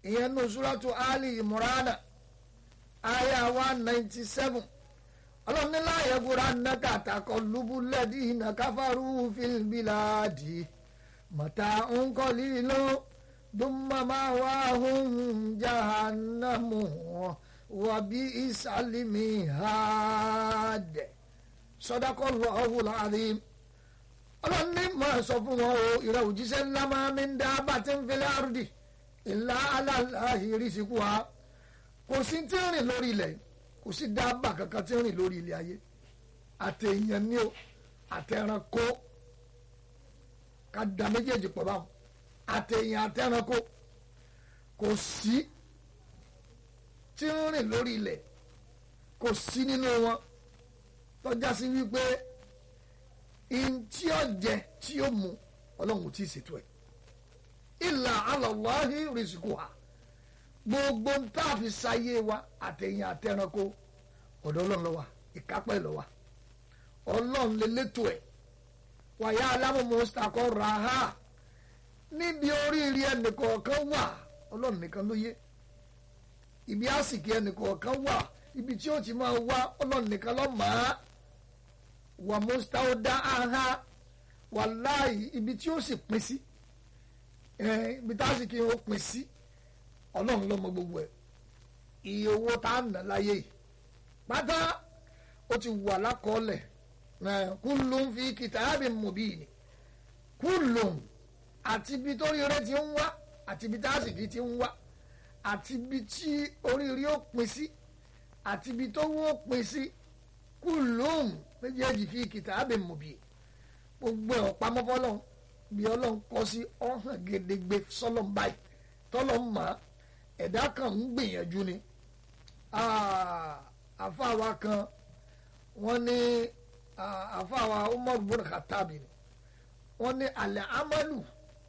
ìyẹn nù súrátù ali imurana aya one ninety seven ọlọ́run ní láàyè gbúra nàkà àtàkọ́ lubulẹ́dì nàkàfàrú fìlbìlàdì mọ̀tà ńkọ́lì ló dùnmọ́mọ́ wà hùn jahannamu wàbí ìsàlìmí hàdẹ̀ sọdọ́kọ́ lọ́wọ́ láàrin ọlọ́run ní mọ̀ sọ fún wọn o ìrẹ̀ òjíṣẹ́ ńlá máa ń dá bàtí ń filẹ̀ àrùdì ìlà aláàhìrì síkú wa kò sí tí ń rìn lórí ilẹ̀ kò sí dábàá kankan tí ń rìn lórí ilẹ̀ ayé àtẹ̀yàn ni o àtẹ̀ranko ká da méjèèjì pọ̀ báwọn àtẹ̀yàn àtẹ̀ranko kò sí tí ń rìn lórí ilẹ̀ kò sí nínú wọn tọ́já sí wípé ntí ọ̀jẹ̀ tí ó mu ọlọ́run tí ì ṣètò ẹ̀ ìlà alọ́láhi rìsíkù wa gbogbo ń tá a fi ṣayé wa àtẹ̀yìn àtẹ̀ranko ọ̀dọ̀ ọlọ́run ló wà ìkápẹ́ ló wà ọlọ́run lè létò ẹ̀ wàyà alámọ̀mọ́sítàkọ́ ra ha níbi oríire ẹnìkọ̀ọ̀kan wà ọlọ́run nìkan ló yé ibi àsìkò ẹnìkọ̀ọ̀kan wà ibi tí ó ti máa wá ọlọ́run nìkan ló mọ̀ á wà mọ́sítàkọ́ ha wàláì ibi tí ó sì pín sí ibi tá a sì kí ó pín sí ọlọ́run ló mọ̀ gbogbo ẹ̀ iye owó tá a nà láyé yìí pátá ó ti wà lákọọ́lẹ̀ kullun fi kitabin mubin kullun àti ibi tó rí rẹ ti ń wá àti ibi tá a sì kí ti ń wá àti ibi tí oríire ó pín sí àti ibi tó wó pín sí kullun méjèèjì fi kitabin mubin gbogbo ẹ̀ ọ̀pamọ́ fọlọ́n bí ọlọ́run kọ́ sí ọ̀hàn gedegbe sọlọ́n báyìí tọ́lọ́ mọ́ ẹ̀dá kan ń gbìyànjú ni àfáàwa kan wọ́n ní àfáàwa Umar bin Khattab ni wọ́n ní alẹ́ amalu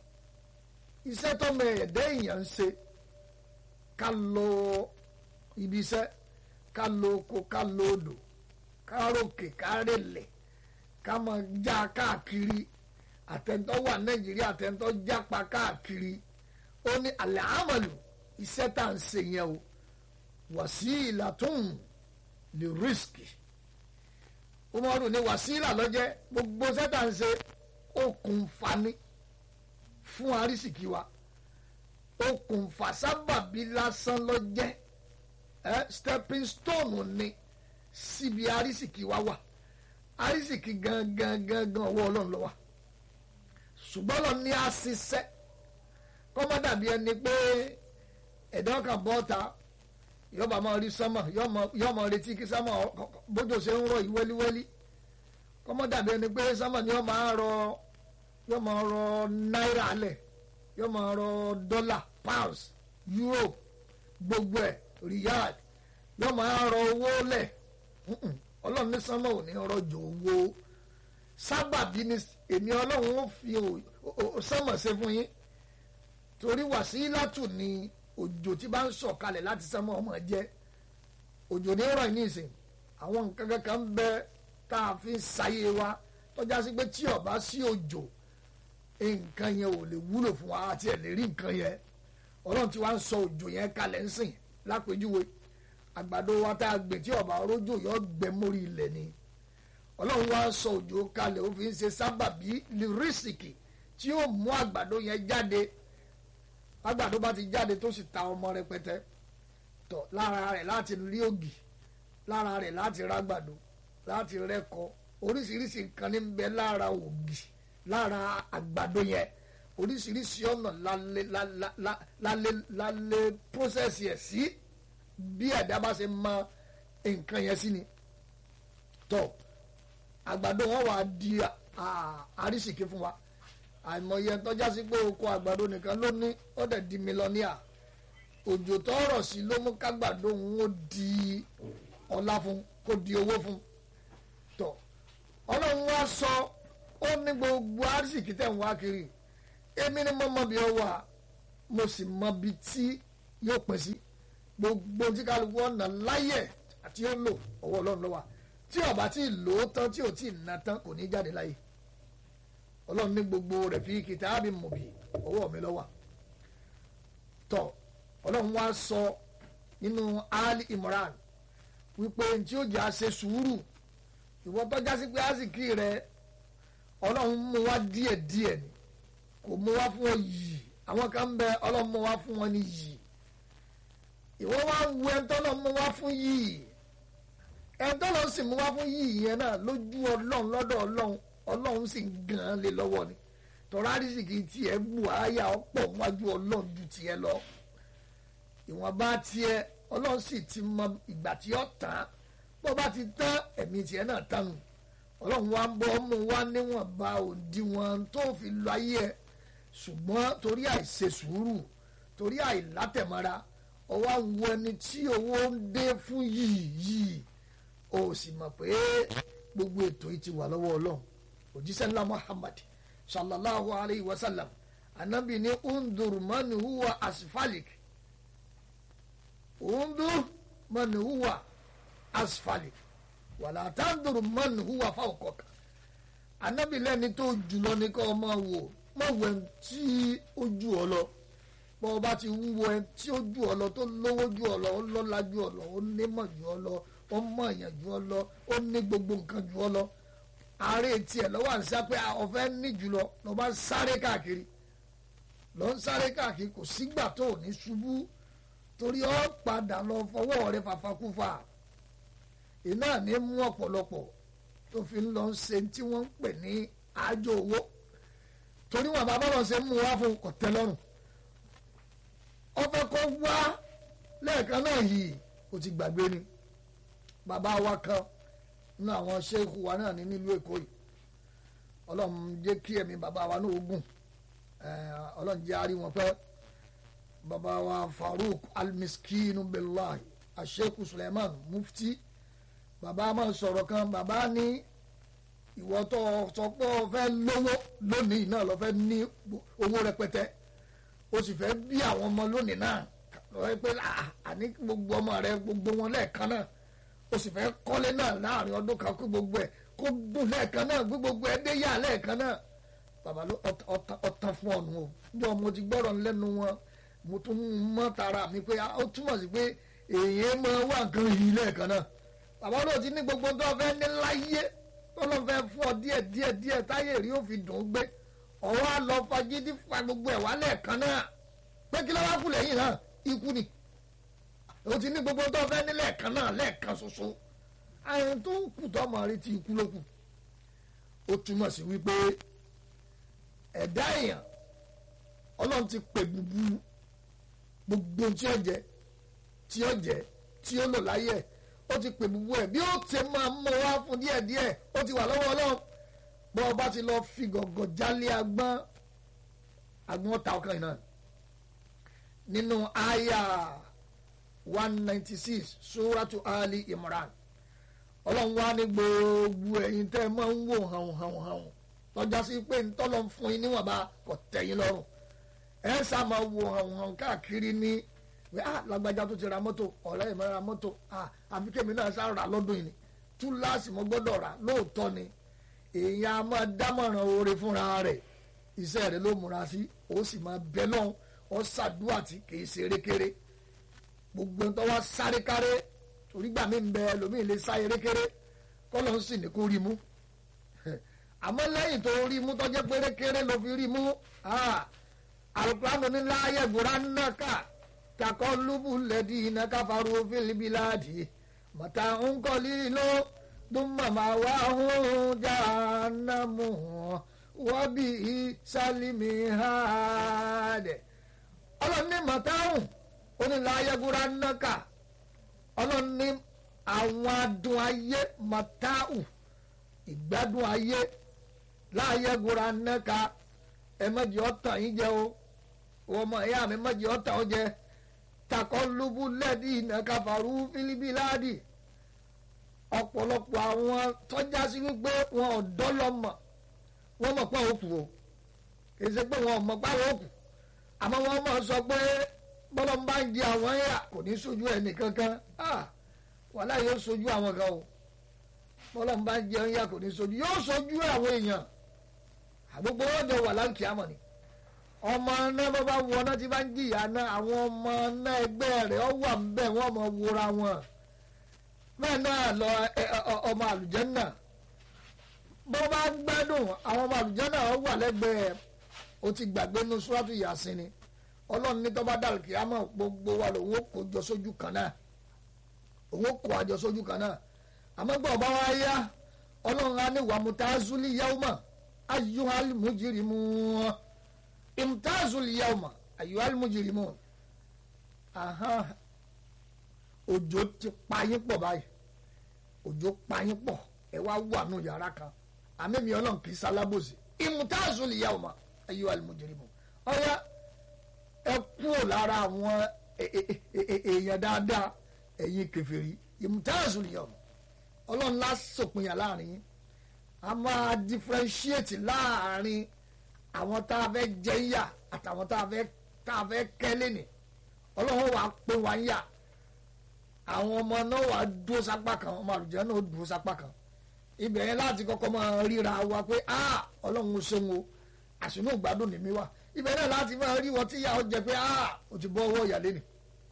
iṣẹ́ tọ́mọ ẹ̀dá èèyàn ń ṣe ká lọ ibi iṣẹ́ ká lọ oko ká lọ odò ká ròkè ká rèlẹ̀ ká máa já káàkiri àtẹ̀ntọ́ wà Nàìjíríà àtẹ̀ntọ́ jápa káàkiri ó ní alẹ́ amalu iṣẹ́ tá à ń ṣe yẹn o wàsíìlà tún lè rísìkì umaru ní wàsíìlà lọ́jẹ́ gbogbo iṣẹ́ tá à ń ṣe okùnfà ni fún arísìkì wa okùnfà sábàbí lásán lọ́jẹ́ ẹ stepping stone ni síbi arísìkì wa wà arísìkì gangan gangan ọwọ́ ọlọ́run ló wà ṣùgbọ́n lọ ní àṣìṣe kọ́mọ́ dàbí ẹni pé ẹ̀dá kan bọ́ ta yọba máa rí sánmà yọ máa retí kí sánmà bójú ṣe ń rọ ìwẹ́líwẹ́lí kọ́mọ́ dàbí ẹni pé sánmà ni yọ máa rọ yọ máa rọ náírà lẹ̀ yọ máa rọ dọ́là pounds euro gbogbo ẹ̀ riyal yọ máa rọ owó lẹ̀ ọlọ́run ní sánmà ò ní rọ̀jò owó sábàbí ni èmi ọlọ́run ó fi sánmà ṣe fún yín torí wàsílátù ni òjò tí bá ń sọ̀kalẹ̀ láti sánmọ̀ ọmọ jẹ́ òjò ní rọ̀ ní ìsìn àwọn nǹkan kankan ń bẹ tá a fi ń sáyé wa tọ́já sí pé tí ó bá sí òjò nǹkan yẹn ò lè wúlò fún wa àti ẹ̀ lè rí nǹkan yẹn ọlọ́run tí wàá ń sọ òjò yẹn kalẹ̀ ń sìn lápèjúwe àgbàdo wa tá a gbè tí ó bá rójò yọ gbẹ mórí ilẹ̀ ni ọlọ́run wá sọ òjò kalẹ̀ ó fi ń ṣe sábàbí lírísìkì tí ó mú àgbàdo yẹn jáde àgbàdo bá ti jáde tó sì ta ọmọ rẹpẹtẹ tọ lára rẹ̀ láti rí ògì lára rẹ̀ láti rágbàdo láti rẹkọ oríṣiríṣi nǹkan ní bẹ lára ògì lára àgbàdo yẹn oríṣiríṣi ọ̀nà lálẹ́ lálẹ́ lálẹ́ process yẹn sí bí ẹ̀dá bá ṣe mọ nǹkan yẹn sí ni tọ àgbàdo wọn wà di àrísìkí fún wa àìmọye tọ́já sí pé oko àgbàdo nìkan ló ní ó dẹ̀ di mílíọ̀nìà òjò tọrọ sí ló mú kágbàdo òun ó di ọlá fún kó di owó fún tọ ọlọ́run wá sọ ó ní gbogbo arísìkí tẹ̀ ń wá kiri èmi ni mo mọ bí ó wà mo sì mọ bí tí yóò pín sí gbogbo tí kálukú ọ̀nà láyẹ̀ àti ó lò ọwọ́ ọlọ́run ló wà tí ó bá tí ì lò ó tán tí ò tí ì ná tán kò ní jáde láyé ọlọ́run ní gbogbo rẹ̀ fi kìtàbí mọ̀bí ọwọ́ mi lọ́wọ́ tọ́ ọlọ́run wá sọ nínú ali imran wípé tí ó jà ṣe sùúrù ìwọ tọ́já sí pé àsìkí rẹ ọlọ́run mú wá díẹ̀ díẹ̀ ni kò mú wá fún ọ yìí àwọn kan ń bẹ ọlọ́run mú wá fún wọn ní yìí ìwọ wá ń wo ẹni tọ́lọ́ mú wá fún yìí ẹni tọ́lọ́ sì mú wá fún yìí yẹn náà lójú ọlọ́run lọ́dọ̀ ọlọ́run ọlọ́run sì ń gan an lé lọ́wọ́ ni tọ́ra àrísìkì tiẹ̀ bù áyà ọ̀pọ̀ wájú ọlọ́run ju tiẹ̀ lọ ìwọ̀nba tiẹ̀ ọlọ́run sì ti mọ ìgbà tí ó tán bó bá ti tán ẹ̀mí tiẹ̀ náà tánu ọlọ́run wa ń bọ́ mú wá níwọ̀nba òdiwọ̀n tó fi lọ ayé ẹ̀ ṣùgbọ́n torí àìṣe sùúrù torí àìlátẹ̀mọ́ra ọwọ́ àwọn ẹni tí owó ń dé fún yìí yìí o sì mọ̀ pé gbogbo ètò yìí ti wà lọ́wọ́ ọlọ́run òjíṣẹ́ ńlá Muhammad sallallahu alayhi wa sallam anabi ní undur man huwa asfalik undur man huwa asfalik wàlá tandur man huwa fawqaka anabi lẹ́ni tó jùlọ ní kọ́ ọmọ wò mọ̀ wẹ̀ tí ó jù ọ lọ bọ́ ọ bá ti wúwo ẹ tí ó jù ọ lọ tó lówó jù ọ lọ ó lọ́lá jù ọ lọ ó nímọ̀ jù ọ lọ ó mọ̀ èèyàn jù ọ lọ ó ní gbogbo nǹkan jù ọ lọ ààrẹ tiẹ̀ lọ́wọ́ à ń sá pé ọ̀fẹ́ ní jùlọ lọ́ bá ń sáré káàkiri lọ́ ń sáré káàkiri kò sígbà tó ò ní ṣubú torí ọ́ padà lọ fọwọ́ rẹ fàfakúfà iná ní mú ọ̀pọ̀lọpọ̀ tó fi ń lọ ṣe tí wọ́n ń pè ní àjò owó torí wọn bàbá lọ ṣe mú wá fún ọ̀tẹ́lọ́rùn ọfẹ kọ wá lẹ́ẹ̀kan náà yìí kò ti gbàgbé ni bàbá wa kan nínú àwọn ṣéèkù wa náà ní nílùú èkó yìí ọlọ́run jẹ́ kí ẹ̀mí bàbá wa náà gùn ọlọ́run jẹ́ àárí wọn pẹ́ bàbá wa Farouk almiskinu billahi asheikh Suleiman mufti bàbá máa sọ̀rọ̀ kan bàbá ní ìwọ tó sọ pé ọ fẹ́ lówó lónìí náà lọ fẹ́ ní owó rẹpẹtẹ o sì fẹ́ bí àwọn ọmọ lónìí náà lọ́wọ́ pé àní gbogbo ọmọ rẹ gbogbo wọn lẹ́ẹ̀kan náà o sì fẹ́ kọ́lé náà láàrin ọdún kan kó gbogbo ẹ̀ kó dùn lẹ́ẹ̀kan náà gbé gbogbo ẹ̀ dé yà lẹ́ẹ̀kan náà bàbá ló ọ̀tàn fún ọ̀nù o jọ mo ti gbọ́rọ̀ lẹ́nu wọn mo tún mọ́ tara mi pé ó túmọ̀ sí pé èèyàn máa wà nǹkan yìí lẹ́ẹ̀kan náà bàbá ló ti ní gbogbo tó fẹ́ ní láyé tó lọ́ fẹ́ fún ọ díẹ̀ díẹ̀ díẹ̀ táyé rí ó fi dùn ún gbé ọwọ́ àlọ́ fagídí fa gbogbo ẹ̀ wá lẹ́ẹ̀kan náà pé kí ló wá kú lẹ́yìn náà ikú ni o ti ní gbogbo tó fẹ́ ní lẹ́ẹ̀kan náà lẹ́ẹ̀kan ṣoṣo àyìn tó kù tó ọmọ rí ti ikú ló kù ó túmọ̀ sí wípé ẹ̀dá èèyàn ọlọ́run ti pè gbogbo gbogbo tí ó jẹ tí ó jẹ tí ó lò láyé ẹ̀ ó ti pè gbogbo ẹ̀ bí ó ti máa mọ wá fún díẹ̀díẹ̀ ó ti wà lọ́wọ́ ọlọ́run bọ́ ọba ti lọ fi gọ̀gọ̀ jálé agbọ́n agbọ́n ọ̀tá ọkàn yìí náà nínú àyà one ninety six suratu ali imran ọlọ́run wá ní gbogbo ẹ̀yin tẹ́ ẹ máa ń wò hàn hàn hàn lọ́jà sí pé ntọ́lọ́ ń fún yín níwọ̀nba kò tẹ̀yìn lọ́rùn ẹ sá máa wò hàn hàn káàkiri ní pé ah lágbájá tó ti ra mọ́tò ọ̀rẹ́ ìmọ̀ ra mọ́tò ah àfi kémi náà sá rà lọ́dún yìí ni túláàsì mo gbọ́dọ̀ rà lóòótọ́ ni èèyàn a máa dámọ̀ràn oore fúnra rẹ̀ iṣẹ́ rẹ̀ ló múra sí ó sì máa bẹ lọ́hùn ó ṣàdúrà tí kì í ṣe erékeré gbogbo ń tọ́wọ́ sáré káré torí gbà mí ń bẹ ẹlòmíì lè sá erékeré kọ́lọ́ ń sì ní kó rí mú àmọ́ lẹ́yìn tó rí mú tọ́jẹ́ pé erékeré ló fi rí mú alukuraanu ní láàyè gbòòrà náà ká kakọ́ lúbù lẹ́dí iná káfàrú fílíbíláàdì mọ̀tà ń kọ́lí ló duma mawahum jahannamu wabi salimi hade ọlọ́ni mọ̀táhùn onílàyẹ̀gúra náka ọlọ́ni àwọn adùn ayé mọ̀táhùn ìgbádùn ayé láyẹ̀gúra náka ẹ mọ̀jì ọ̀tàn yín jẹ́ o ọmọ ìyá mi mọ̀jì ọ̀tàn ó jẹ́ takọ́ lóbú lẹ́dí ìnàkàfàrú fílíbíláàdì ọ̀pọ̀lọpọ̀ àwọn tọ́já sí wípé wọn ò dọ́lọ́mọ̀ wọ́n mọ̀ pé òkú o kì í ṣe pé wọn ò mọ̀ pé àwọn òkú àmọ́ wọ́n mọ̀ sọ pé bọ́lá ń bá ń di àwọn yà kò ní sojú ẹnì kankan wàhálà yóò sojú àwọn kan o bọ́lá ń bá ń jẹun yà kò ní sojú yóò sojú àwọn èèyàn àgbogbo wọn jọ wà láǹkì àmọ̀ ni ọmọ náà bá bá wọ náà tí bá ń jìyà náà àwọn ọmọ náà ẹgbẹ́ rẹ̀ ọ wà ń bẹ̀ wọ́n mọ̀ wúra wọn bẹ́ẹ̀ náà lọ ọmọ àlùjànnà bó bá gbádùn àwọn ọmọ àlùjànnà ọ wà lẹ́gbẹ̀ẹ́ o ti gbàgbé nu suratu Yasin ni ọlọ́run ní tọ́ba dàlù kìí àmọ́ gbogbo wa lòun ó kó jọ sójú kan náà òun ó kó àjọ sójú kan náà àmọ́ gbọ́ ọba wa yá ọlọ́run á ní wàmútazuli yawma ayyuhal mujrimun imtazuli yawma ayyuhal mujrimun òjò ti pa yín pọ̀ báyìí òjò pa yín pọ̀ ẹ wá wà nù yàrá kan àmì mi ọlọ́run kì í sálábòsì imtazuli yawma ayyuhal mujrimun ọ̀ya ẹ kúrò lára àwọn èèyàn dáadáa ẹ̀yin kèfèrí imtazuli yawma ọlọ́run lá sòpinya láàrin yín a máa differentiate láàrin àwọn tá a fẹ́ jẹ yà àtàwọn tá a fẹ́ tá a fẹ́ kẹ́lé ni ọlọ́run wàá pé wá ń yà àwọn ọmọ náà wàá dúró sápá kan ọmọ àlùjẹ́ náà dúró sápá kan ibẹ̀ yẹn láti kọ́kọ́ máa ríra wa pé ah ọlọ́run ó ṣeun o àṣìnú ìgbádùn ni mí wà ibẹ̀ náà láti máa rí wọn tí ìyá ọ jẹ pé ah o ti bọ́ ọwọ́ ìyàlẹ́ ni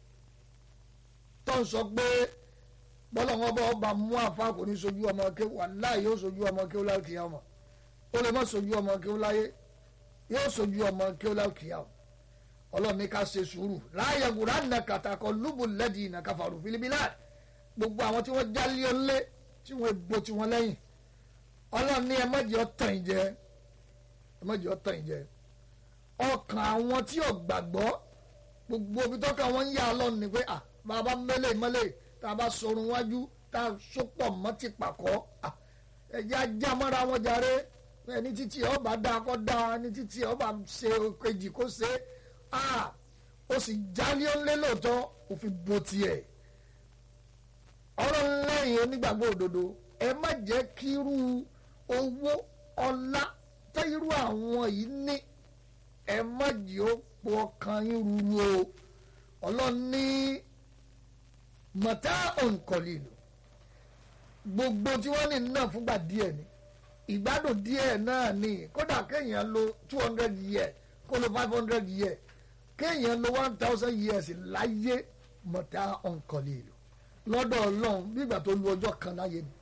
tó ń sọ pé bọ́lá wọn bá ọba mú àfa kò ní sojú ọmọ kéwù wàláì yóò sojú ọmọ kéwù láì kìí ọmọ ó lè má sojú ọmọ kéwù láyé yóò sojú ọmọ kéwù láì kìí ọmọ ọlọ́run ní ká ṣe sùúrù láàyè wùrà nà kàtàkọ lùbù lẹ́dí nà káfàrú filibila gbogbo àwọn tí wọ́n jálé ọlé tí wọ́n bo tí wọ́n lẹ́yìn ọlọ́run ní ẹ má jẹ́ ọ̀tàn ìjẹ ẹ má jẹ́ ọ̀tàn ìjẹ ọkàn àwọn tí ò gbàgbọ́ gbogbo ibi tọ́ka wọn ń yà ọlọ́run ní pé à bàbá mẹ́lẹ̀ mẹ́lẹ̀ tá a bá sọrun wájú tá a sopọ̀ mọ́ ti pàkọ́ ẹ̀jẹ̀ ajá mọ́ra wọn jàre ẹni títí ọba dá kọ́ dá ẹni títí ọba ṣe kejì kó ṣe ó sì jálé ńlé lóòótọ́ òfin bo tiẹ̀ ọ̀rọ̀ lẹ́yìn onígbàgbọ́ òdodo ẹ má jẹ́ kí irú owó ọlá tẹ́ irú àwọn yìí ní ẹ má jẹ́ ó pọ̀ ọkàn yín ruru o ọlọ́ni mọ̀tá òǹkọ̀lì lò gbogbo tí wọ́n ní náà fúngbà díẹ̀ ni ìgbádùn díẹ̀ náà ni kódà kéèyàn lo two hundred years kó lo five hundred years kéèyàn lo one thousand years láyé mọ̀tá òǹkọ̀lì lò lọ́dọ̀ ọlọ́run nígbà tó lu ọjọ́ kan láyé ni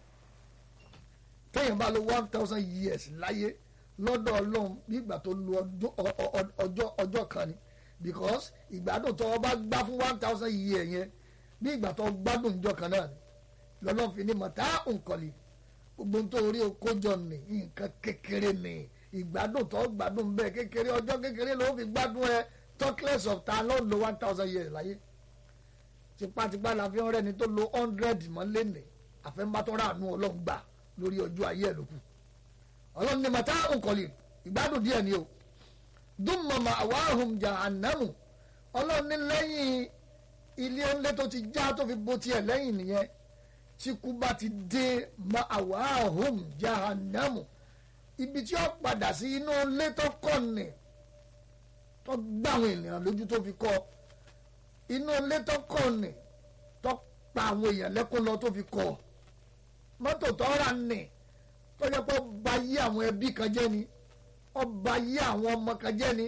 kéèyàn bá lo one thousand years láyé lọ́dọ̀ ọlọ́run nígbà tó lu ọjọ́ ọjọ́ kan ni because ìgbádùn tó o bá gbá fún one thousand years yẹn bí ìgbà tó gbádùn ìjọ kan náà ni lọ́lọ́ fi ní mọ̀tá òǹkọ̀lì gbogbo tó orí okójọ ní nǹkan kékeré ní ìgbádùn tó gbádùn bẹ́ẹ̀ kékeré ọjọ́ kékeré ló fi gbádùn ẹ talkless of ta ló lo one thousand years láyé tipátipá la fi ń rẹ́ni tó lo hundred mọ́ lẹ́nì àfẹ́mbátọ́ra àánú ọlọ́run gbà lórí ọjọ́ ayé ẹ̀ lókù ọlọ́run ní mọ̀tá òǹkọ̀lì ìgbádùn díẹ̀ ni o dùnmọ̀mọ̀ àwáhùn jahannamu ọlọ́run ní lẹ́yìn ilé ńlẹ́ tó ti já tó fi bo tiẹ̀ lẹ́yìn nìyẹn tí kú bá ti dé ma àwáhùn jahannamu ibi tí ó padà sí inú ilé tó kọ́ ni tó gbà àwọn ènìyàn lójú tó fi kọ́ inú ilé tó kọ́ ni tó pa àwọn èèyàn lẹ́kún lọ tó fi kọ́ mọ́tò tó rà ní tó jẹ́ pé ó ba yí àwọn ẹbí kan jẹ́ ni ó ba yí àwọn ọmọ kan jẹ́ ni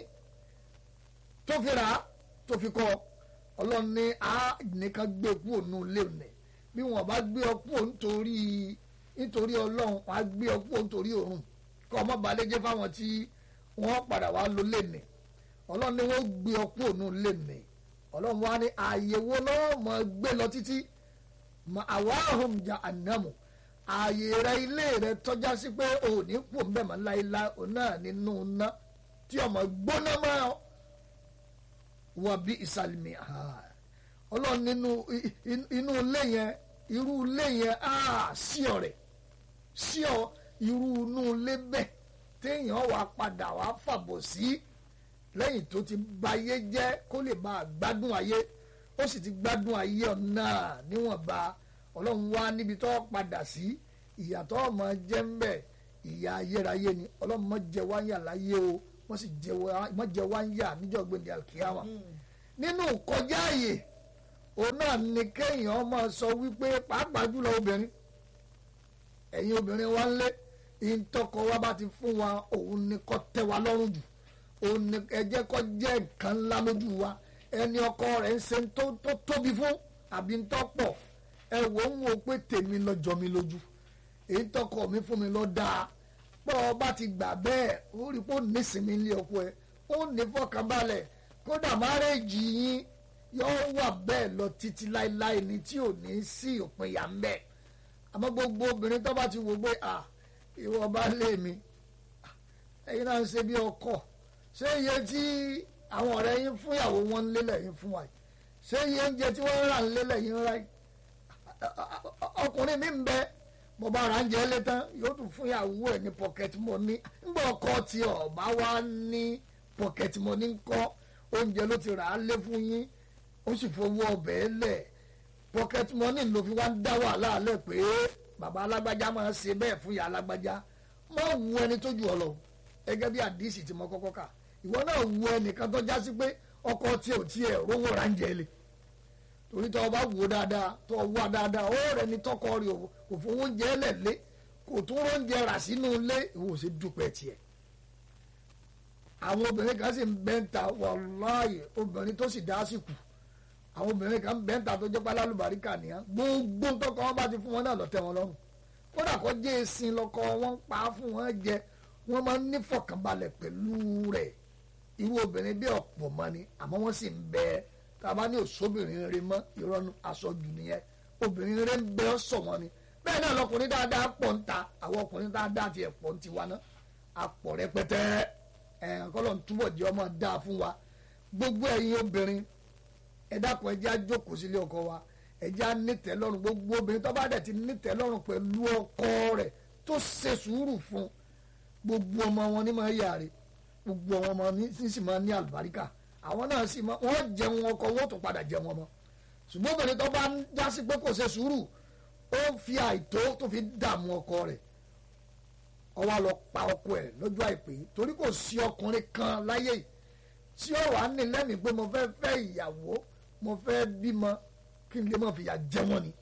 tó fi rà á tó fi kọ́ ọlọ́run ní a nìkan gbé kú ònú ilé òní bí wọn bá gbé ọ kú nítorí nítorí ọlọ́run wọn á gbé ọ kú nítorí òrùn kọ́ ọmọ balẹ̀ jẹ́ fáwọn tí wọ́n padà wá lọ lẹ́nì ọlọ́run ní wọ́n gbé ọ kú ònú lẹ́nì ọlọ́run wá ní ààyè wo lọ́wọ́ mọ̀ gbé lọ títí mọ àwáhùn jà ànámù ààyè rẹ ilé rẹ tọ́já sí pé òní kú ń bẹ̀ mọ́ láéláé òun náà nínú ná tí ọmọ gbóná mọ́ ọ wọ́n bí ìsàlùmí ọlọ́run nínú inú ilé yẹn irú ilé yẹn á sí ọ rẹ̀ sí ọ irú inú ilé bẹ́ẹ̀ téèyàn wà padà wà fàbọ̀ sí lẹ́yìn tó ti ba ayé jẹ́ kó lè máa gbádùn ayé ó sì ti gbádùn ayé ọ̀nà níwọ̀nba ọlọ́run wá níbi tó padà sí ìyàtọ̀ ọmọ jẹ́ ń bẹ̀ ìyà ayérayé ni ọlọ́run mọ̀ jẹ́ wáyà láyé o wọ́n sì jẹ́ wáyà níjọ́ gbẹ̀ndẹ̀ alkiyama nínú kọjá àyè òun náà ni kéèyàn máa sọ wípé pàápàá jùlọ obìnrin ẹ̀yin obìnrin wa ń lé ìtọ́kọ wa bá ti fún wa òun ni kọ́ tẹ́ wa lọ́rùn jù òun ni ẹ jẹ́ kó jẹ́ nǹkan ńlá lójú wa ẹni ọkọ rẹ̀ ń ṣe tó tó tóbi fún àbí ń tọ́pọ̀ ẹ wò ń wo pé tèmi lọ́jọ́ mi lójú èyí tọkọ mi fún mi lọ dáa pé ọba ti gbà bẹ́ẹ̀ ó rí pé ó nísìnyí ilé ọkọ ẹ ó ní fọkànbalẹ̀ kódà márẹ́jì yín yóò wà bẹ́ẹ̀ lọ títí láéláé ni tí ò ní sí òpin yà ń bẹ̀ àmọ́ gbogbo obìnrin tó bá ti wò pé à ìwọ bá lé mi ẹ̀yin náà ń ṣe bí ọkọ ṣé iye tí àwọn ọ̀rẹ́ yín fún ìyàwó wọn ń lélẹ̀ yín fún wa yìí ṣé iye oúnjẹ tí wọ́n ń rà ń lélẹ̀ yín rà yìí ọkùnrin mi ń bẹ mo bá ra oúnjẹ lé tán yóò tún fún ìyàwó ẹ̀ ní pocket money ńgbà ọkọ tí ọba wa ní pocket money ńkọ́ oúnjẹ ló ti rà á lé fún yín ó sì fowó ọbẹ̀ lẹ̀ pocket money ló fi wá ń dá wàhálà lẹ̀ pé bàbá alágbájá máa ṣe bẹ́ẹ̀ fún ìyá alágbájá má wu ẹni tó ju ọ lọ gẹ́gẹ́ bí àdìsí tí mo kọ́kọ́ kà ìwọ náà wu ẹnìkan tó já sí pé ọkọ tí ò tiẹ̀ rówó ra ń jẹ lé torí tó o bá wò dáadáa tó o wà dáadáa ó rẹ ní tọkọ rẹ kò fowó oúnjẹ lẹ̀ lé kò tún oúnjẹ rà sínú ilé ìwọ ò sì dúpẹ́ tiẹ̀ àwọn obìnrin kan sì ń bẹ́ńta wàláyé obìnrin tó sì dá sí kù àwọn obìnrin kan ń bẹ́ńta tó jẹ́ pálá lùbáríkà nìyẹn gbogbo tọkọ wọn bá ti fún wọn náà lọ́tẹ̀ wọn lọ́rùn kódà kó jẹ́ èsìn lọ́kọ wọn ń pa á fún wọn jẹ wọ́n máa ń nífọ̀kànbalẹ̀ pẹ̀lú rẹ̀ irú obìnrin bí ọ̀pọ̀ mọ́ ni àmọ́ wọ́n sì ń bẹ tá a bá ní òṣòbìnrin rẹ mọ́ ìrọ́nu aṣojú nìyẹn obìnrin rẹ ń bẹ ọ́ sọ̀ wọn ni bẹ́ẹ̀ náà lọkùnrin dáadáa pọ̀ ń ta àwọn ọkùnrin dáadáa tiẹ̀ pọ̀ ń tiwa náà apọ̀ rẹpẹtẹ ẹ̀ kọ́lọ̀ ń túbọ̀ jẹ́ ọmọ dáa fún wa gbogbo ẹ̀yin obìnrin ẹ dákun ẹ jẹ́ á jókòó sílé ọkọ wa ẹ jẹ́ á nítẹ́ lọ́rùn gbogbo obìnrin tó bá dẹ̀ ti nítẹ́ lọ́rùn pẹ̀lú ọkọ rẹ̀ tó ṣe sùúrù fún gbogbo ọmọ wọn ní máa yàrá gbogbo ọmọ ní sì máa ní àlùbáríkà àwọn náà sì máa wọ́n jẹun ọkọ wọ́n tún padà jẹun ọmọ ṣùgbọ́n obìnrin tó bá ń jásí pé kò ṣe sùúrù ó fi àìtó tó fi dààmú ọkọ rẹ̀ ó wá lọ pa ọkọ ẹ̀ lọ́jọ́ àìpé torí kò sí ọkùnrin kan láyé yìí tí ó wà ní lẹ́mìí pé mo fẹ́ fẹ́ ìyàwó mo fẹ́ bímọ kí n lè mọ̀ fìyà jẹ wọ́n ni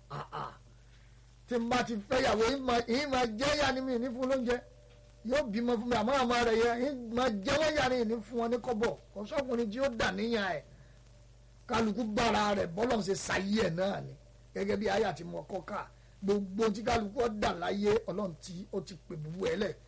tí n bá ti fẹ́ ìyàwó yìí máa jẹ́ yá ni mi ní fún lóúnjẹ yóò bímọ fún mi àmọ́ àmọ́ rẹ̀ yẹ máa jẹ́ wọ́n yà ni ní fún wọn ní kọ́bọ̀ kò sọ́kùnrin tí ó dà níyàn ẹ̀ kálukú gbára rẹ̀ bọ́lọ̀ ṣe ṣayé ẹ̀ náà ni gẹ́gẹ́ bí ayé àti mọ̀ọ́kọ́ ká gbogbo tí kálukú ó dà láyé ọlọ́run tí ó ti pè búbu ẹ̀ lẹ̀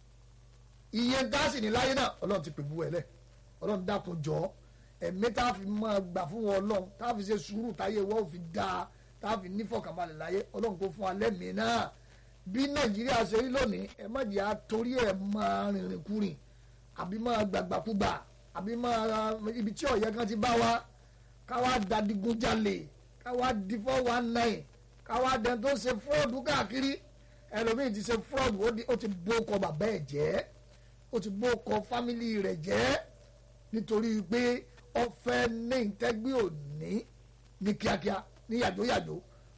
iye gáàsì ní láyé náà ọlọ́run ti pè búbu ẹ̀ lẹ̀ ọlọ́run dákun jọ ẹ̀mí tá a fi máa gbà fún wọn ọlọ́run tá a fi ṣe sùúrù táyé wọ́n fi dáa tá a fi nífọ̀kànbalẹ̀ láyé ọlọ́run kò fún alẹ́ mi náà bí nàìjíríà ṣe rí lónìí ẹ má jẹ́ àtorí ẹ̀ máa rìnrìn kúrìn àbí máa gbàgbàkúgbà àbí máa ibi tí ọ̀yẹ́ kan ti bá wa káwá dadigunjalè káwá di four one nine káwá dẹni tó ṣe fúrọ́ọ̀dù káàkiri ẹlòmíì ti ṣe fúrọ́ọ̀dù ó ti bó kọ bàbá ẹ̀ jẹ́ ó ti bó kọ fámìlì rẹ̀ jẹ́ nítorí pé ó fẹ́ ní ìtẹ́gbé òní ní kíákíá ní yàjóyàjó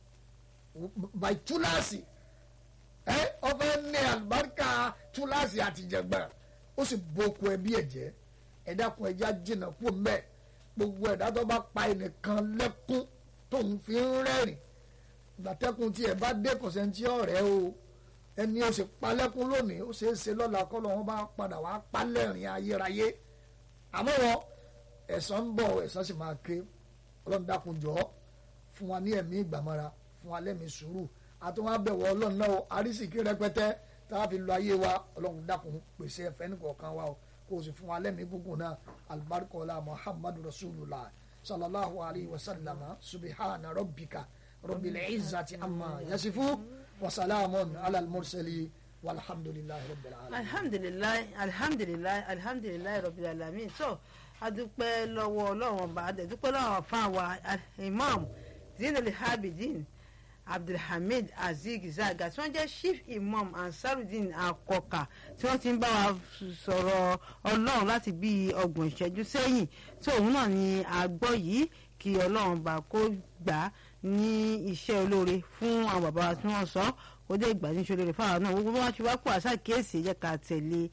by túláàsì ẹ ọfẹ ní àlùbáríkà túláàsì àtìjẹgbẹ ó sì boko ẹbí ẹ jẹ ẹ dákun ẹjá jìnnà kú mbẹ gbogbo ẹ̀dá tó bá pa ẹnìkan lẹ́kún tóun fi ń rẹ́rìn gbàtẹ́kùn tí ẹ bá dé kọ̀sẹ́ntì ọ̀rẹ́ o ẹni ó sì pa lẹ́kún lónìí ó ṣeé ṣe lọ́la kọ́ lọ́wọ́ bá padà wá pa lẹ́rìn ayérayé àmọ́ wọn ẹ̀san ń bọ̀ ẹ̀san sì máa ké ọlọ́run dákun jọ fún wa ní ẹ̀mí ìgbàmọ́ra fún wa lẹ́mìí sùúrù àtúnwá bẹ̀wọ̀ ọlọ́run náà àrísìkí rẹpẹtẹ tá a fi lọ ayé wa ọlọ́run dákun pèsè ẹ̀fẹ́ nìkọ̀ọ̀kan wa o kó o sì fún wa lẹ́mìí gúngùn náà alibarikola muhammadu rasulullah sallallahu alayhi wa sallam subhana rabbika rabbil izzati amma yasifu wa salamun ala al-mursali walhamdulillahi rabbil alamin. alhamdulilayi alhamdulilayi alhamdulilayi rabbil alamin so adúpẹ́ lọ́wọ́ ọlọ́run ọba adẹ̀dúpẹ́ lọ́wọ́ fáwa imam zinul habidin abdulhamid azeez zaga tí wọ́n jẹ́ chief imam ansarudin akọka tí wọ́n ti ń bá wa sọ̀rọ̀ ọlọ́run láti bí ọgbọ̀n ìṣẹ́jú sẹ́yìn tí òun náà ni a gbọ́ yìí kí ọlọ́run bá kó gbà á ní iṣẹ́ olóore fún àwọn bàbá wa tí wọ́n sọ kó dé ìgbà ní iṣẹ́ olóore fáwọn náà gbogbo wọn ti wá kó àṣà kéèsì jẹ́ ká tẹ̀lé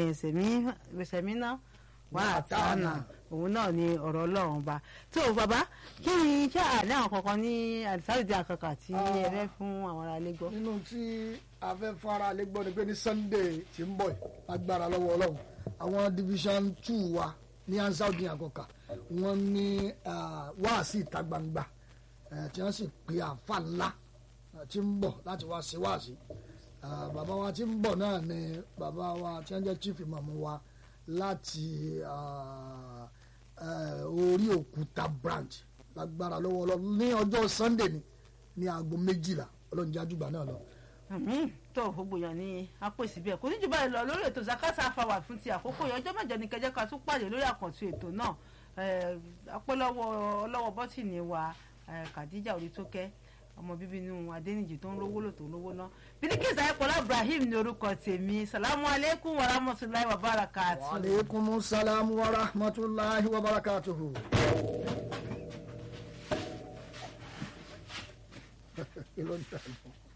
sẹ̀mínà wà á tàànà òun náà ni ọ̀rọ̀ ọlọ́run bá tó bàbá kí ni iṣẹ́ àlẹ́ àwọn kankan ní àdìsáàdì àkàkà tí ẹ fẹ́ fún àwọn ará ilé gbọ́. nínú tí a fẹ́ fún ara lè gbọ́ ni pé ní sunday tí ń bọ̀ yìí agbára lọ́wọ́ ọlọ́run àwọn division two wa ní ansaudi àkọkà wọ́n ní ah, wáàsí ìta gbangba eh, tí wọ́n sì pe àǹfà ńlá eh, tí ń bọ̀ láti wá sí wáàsí Ah, bàbá wa tí ń bọ̀ náà ni bàbá wa tí wọ́n jẹ́ chief imam wa láti ah, eh, orí òkúta branch lágbára lọ́wọ́ ọlọ́run ní ọjọ́ sunday ni ní aago méjìlá ọlọ́run jájúgbà náà lọ. àmín tó gbogbo èèyàn ní apèsè bẹ́ẹ̀ kò ní jù báyìí lọ lórí ètò zakasa afawa fún ti àkókò yìí ọjọ́ mẹ́jọ ní kẹjẹ ká tún pàdé lórí àkànṣe ètò náà apẹ́lọ́wọ́ ọlọ́wọ́ bọ́tìnì wa eh, Khadija Orítókẹ́ ọmọ bíbí inú Adéníjì tó ń rówó lò tó ń rówó ná Bílíkìsì Ayọ̀pọ̀lá Ibrahim ní orúkọ tèmi salamu aleykum wa rahmatulahi wa barakatu. wa aleykum salaam wa rahmatulahi wa barakatuhu. Kí ló ń tẹ̀lé?